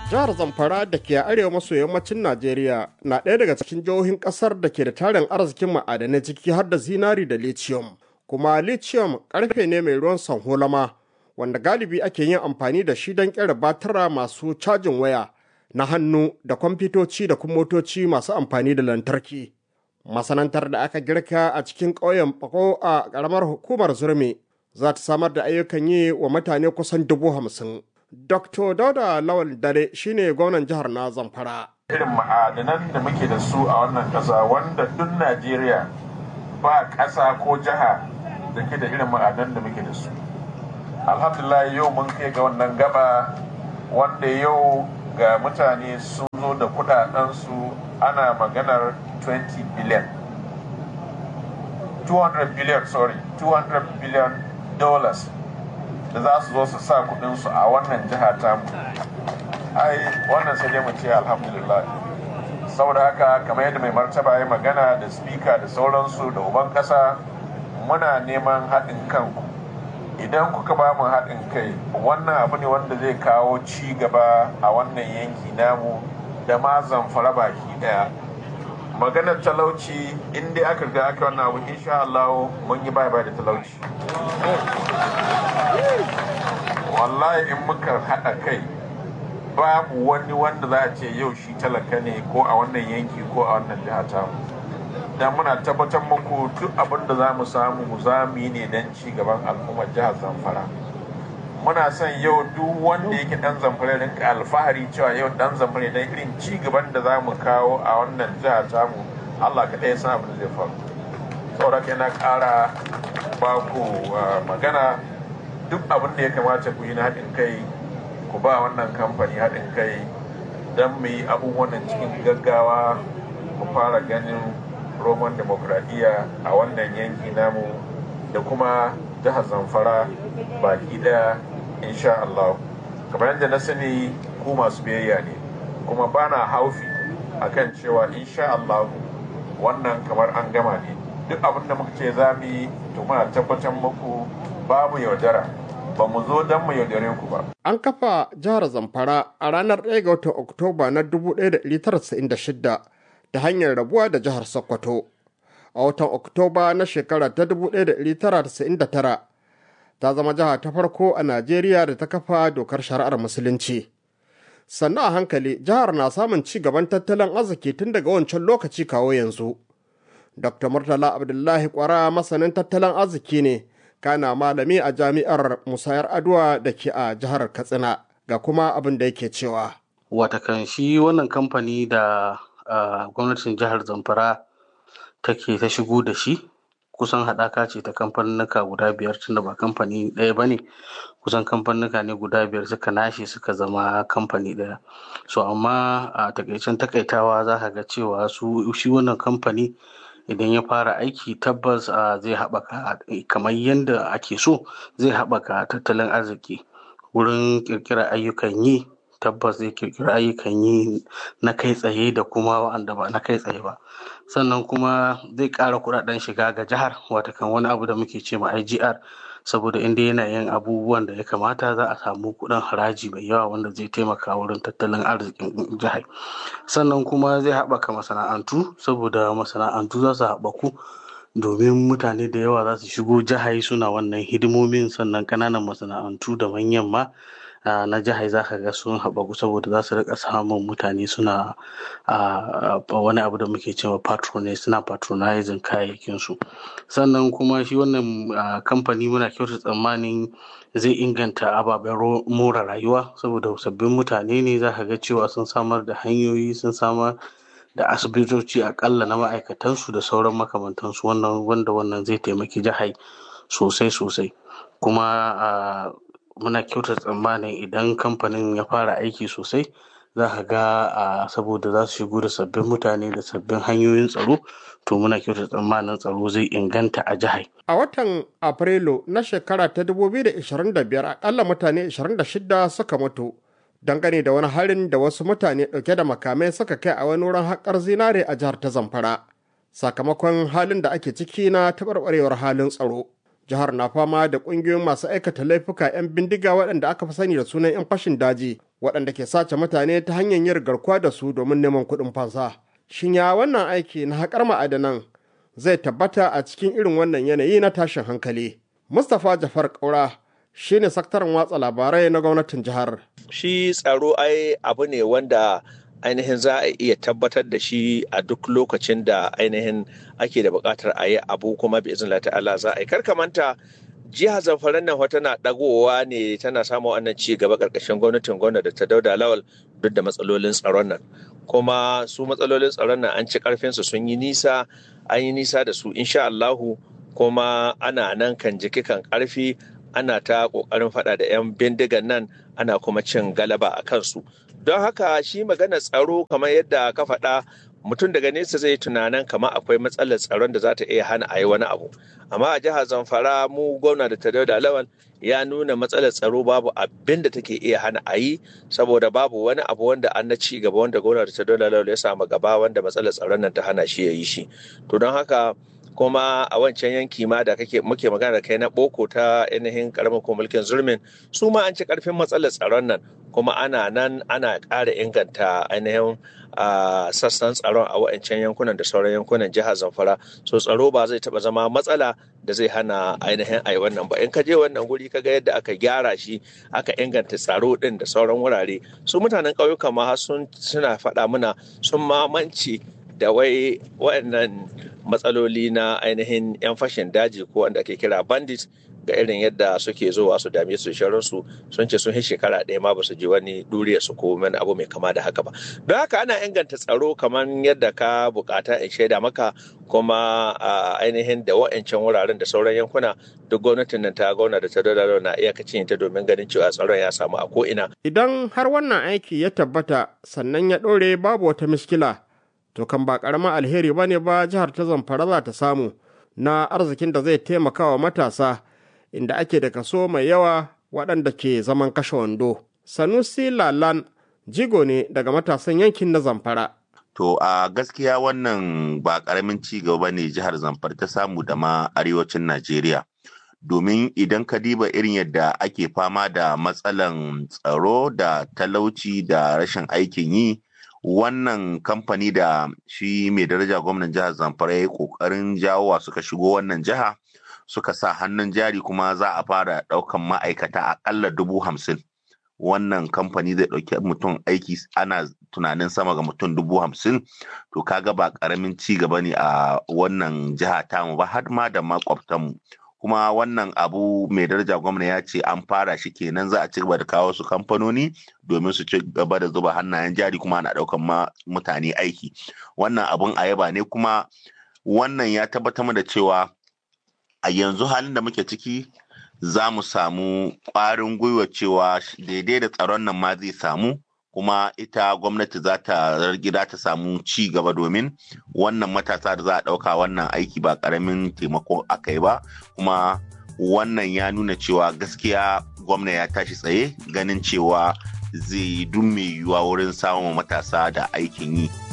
Jihar Zamfara da ke arewa maso yammacin Najeriya na ɗaya daga cikin jihohin ƙasar da ke da tarin arzikin ma'adanai ciki har da zinari da lithium. Kuma lithium ƙarfe ne mai ruwan sanholama wanda galibi ake yin amfani da shi don ƙera batara masu cajin waya na hannu da kwamfutoci da kuma motoci masu amfani da lantarki. Masanantar da aka girka a cikin ƙauyen Bako a ƙaramar hukumar Zurmi za ta samar da ayyukan yi wa mutane kusan dubu hamsin. Dr. Dauda Lawal Dare shine gwamnan jihar na Zamfara. Irin ma'adanan da muke da su a wannan ƙasa wanda duk Najeriya ba ƙasa ko jiha da ke da irin ma'adanan da muke da su. Alhamdulillah yau mun kai ga wannan gaba wanda yau ga mutane sun zo da kudadensu ana maganar 20 billion. 200 billion sorry 200 billion dollars da za su zo su sa kudinsu a wannan jiha tamu ai wannan sai dai mu ce alhamdulillah saboda haka kamar yadda mai martaba ya magana da spika da sauransu da uban kasa muna neman haɗin kanku idan kuka ba mu haɗin kai wannan abu ne wanda zai kawo ci gaba a wannan yanki namu da ma zamfara baki ɗaya maganar talauci in dai aka riga aka wannan abu insha Allah mun yi bye bye da talauci wallahi in muka haɗa kai babu wani wanda za a ce yau shi talaka ne ko a wannan yanki ko a wannan jiha ta dan muna tabbatar muku duk abin da za mu samu mu zami ne don ci gaban al'ummar jihar zamfara muna son yau duk wanda yake dan zamfara rinka alfahari cewa yau dan zamfara dan irin ci gaban da za mu kawo a wannan jiha tamu Allah kaɗai san abin da zai faru saboda kai na ƙara ba ku magana duk abin da ya kamata ku yi na haɗin kai ku ba wannan kamfani haɗin kai don mu yi abubuwan cikin gaggawa mu fara ganin roman demokradiyya a wannan yanki namu da kuma jihar zamfara baki daya insha Allah kamar yadda na sani ku masu biyayya ne kuma bana haufi akan cewa insha Allah wannan kamar an gama ne duk abin da muka ce za mu yi to muna tabbatar muku babu yaudara ba mu zo don mu yaudare ku ba. An kafa jihar Zamfara a ranar 1 ga watan Oktoba na 1996 ta hanyar rabuwa da jihar Sokoto. A watan Oktoba na shekara ta 1999 ta zama jiha ta farko a Najeriya da ta kafa dokar shari'ar Musulunci. Sannan a hankali jihar na samun ci gaban tattalin arziki tun daga wancan lokaci kawo yanzu. Dr. Murtala Abdullahi Kwara masanin tattalin arziki ne, kana malami a jami'ar Musayar Adwa da ke a jihar Katsina ga kuma abin da yake cewa. Watakan shi wannan kamfani da Uh, gwamnatin jihar zamfara take ta shigo da shi kusan haɗaka ce ta kamfanuka guda biyar tunda ba kamfani ɗaya ba ne kusan kamfanuka ne guda biyar suka nashe suka zama kamfani ɗaya so amma a uh, takaicen takaitawa za ka ga cewa su shi wannan kamfani idan ya fara aiki tabbas uh, zai haɓaka kamar yadda ake so zai haɓaka tattalin arziki wurin ƙirƙirar ayyukan yi tabbas zai kirkiri ayyukan yi na kai tsaye da kuma wa'anda ba na kai tsaye ba sannan kuma zai ƙara kuɗaɗen shiga ga jihar watakan wani abu da muke ce ma IGR saboda inda yana yin abubuwan da ya kamata za a samu kuɗin haraji mai yawa wanda zai taimaka wurin tattalin arzikin jihar sannan kuma zai haɓaka masana'antu saboda masana'antu za su haɓaku domin mutane da yawa za su shigo jihar suna wannan hidimomin sannan ƙananan masana'antu da manyan ma na jihar za ka ga sun haɓaku saboda za su rika samun mutane suna wani abu da muke cewa patronage suna patronizing kayayyakinsu sannan kuma shi wannan kamfani muna kyauta tsammanin zai inganta ababen more rayuwa saboda sabbin mutane ne za ka ga cewa sun samar da hanyoyi sun samar da asibitoci akalla na ma'aikatansu da sauran makamantansu wannan wanda wannan zai taimaki jihar sosai sosai kuma muna kyauta tsammanin idan kamfanin ya fara aiki sosai za ka ga saboda za su shigo da sabbin mutane da sabbin hanyoyin tsaro to muna kyauta tsammanin tsaro zai inganta a jihar. A watan Afrilu na shekara ta 2025 akalla mutane 26 suka mutu dangane da wani harin da wasu mutane ɗauke da makamai suka kai a wani wurin haƙar zinare a jihar ta Zamfara. Sakamakon halin da ake ciki na taɓarɓarewar halin tsaro. jihar na fama da ƙungiyoyin masu aikata laifuka 'yan bindiga waɗanda aka fi sani da sunan 'yan fashin daji waɗanda ke sace mutane ta hanyar yin garkuwa da su domin neman kuɗin fansa. Shin ya wannan aiki na haƙar ma'adanan zai tabbata a cikin irin wannan yanayi na tashin hankali? Mustapha Jafar Kaura shi ne sakataren watsa labarai na gwamnatin jihar. Shi tsaro ai abu ne wanda ainihin za a iya tabbatar da shi a duk lokacin da ainihin ake da buƙatar a yi abu kuma bi izin ta'ala za a yi karkamanta jihar zamfara nan tana dagowa ne tana samun wannan ci gaba ƙarƙashin gwamnatin gwamnati da ta dauda lawal duk da matsalolin tsaron nan kuma su matsalolin tsaron nan an ci ƙarfinsu sun yi nisa an yi nisa da su insha Allahu kuma ana nan kan jiki kan ƙarfi ana ta ƙoƙarin faɗa da 'yan bindigan nan ana kuma cin galaba a kansu don haka shi magana tsaro kamar yadda ka faɗa mutum daga nesa zai tunanin kamar akwai matsalar tsaron da za ta iya hana a yi wani abu amma a jihar zamfara mu gwamna da ta da lawan ya nuna matsalar tsaro babu abin da take iya hana a yi saboda babu wani abu wanda an na ci gaba wanda gwamna da ta da lawan ya samu gaba wanda matsalar tsaron nan ta hana shi ya yi shi to don haka kuma a wancan yanki ma da kake muke magana da kai na boko ta ainihin karamin ko mulkin zulmin su ma an ci karfin matsalar tsaron nan kuma ana nan ana ƙara inganta ainihin sassan tsaron a wancan yankunan da sauran yankunan jihar zamfara so tsaro ba zai taba zama matsala da zai hana ainihin ai wannan ba in ka je wannan guri ka ga yadda aka gyara shi aka inganta tsaro din da sauran wurare su mutanen ƙauyuka ma sun suna faɗa mana sun mamanci da wai waɗannan matsaloli na ainihin 'yan fashin daji ko wanda ake kira bandit ga irin yadda suke zuwa su dame su su sun ce sun yi shekara ɗaya ma ba su ji wani duriya su ko wani abu mai kama da haka ba don haka ana inganta tsaro kamar yadda ka bukata in shaida maka kuma ainihin da wa'ancan wuraren da sauran yankuna duk gwamnatin nan ta gauna da ta dole na iyakacin ta domin ganin cewa tsaron ya samu a ko'ina. Idan har wannan aiki ya tabbata sannan ya ɗore babu wata miskila to kan ba ƙaramin alheri ba ne ba jihar ta zamfara za ta samu na arzikin da zai taimaka wa matasa inda ake da kaso mai yawa waɗanda ke zaman kashe wando. Sanusi Lalan jigo ne daga matasan yankin na Zamfara. To a gaskiya wannan ba ƙaramin ci gaba ne jihar Zamfara ta samu da ma arewacin Najeriya. Domin idan ka diba irin yadda ake fama da matsalan tsaro da talauci da rashin aikin yi, wannan kamfani da shi mai daraja gwamnan jihar Zamfara ya yi ƙoƙarin jawowa suka shigo wannan jiha. suka sa hannun jari kuma za a fara ɗaukan ma'aikata aƙalla dubu hamsin wannan kamfani zai ɗauki mutum aiki ana tunanin sama ga mutum dubu hamsin to kaga ba ƙaramin ci gaba ne a wannan jiha tamu ba har ma da makwabtanmu kuma wannan abu mai daraja gwamna ya ce an fara shi kenan za a ci gaba da kawo su kamfanoni domin su ci gaba da zuba hannayen jari kuma ana ɗaukan mutane aiki wannan abun a yaba ne kuma wannan ya tabbatar da cewa a yanzu halin da muke ciki za mu samu ƙwarin gwiwa cewa daidai da tsaron nan ma zai samu kuma ita gwamnati za ta gida ta samu ci gaba domin wannan matasa da za a ɗauka wannan aiki ba ƙaramin taimako aka yi ba kuma wannan ya nuna cewa gaskiya gwamna ya tashi tsaye ganin cewa zai yi duk mai yiwuwa wurin samun matasa da aikin yi.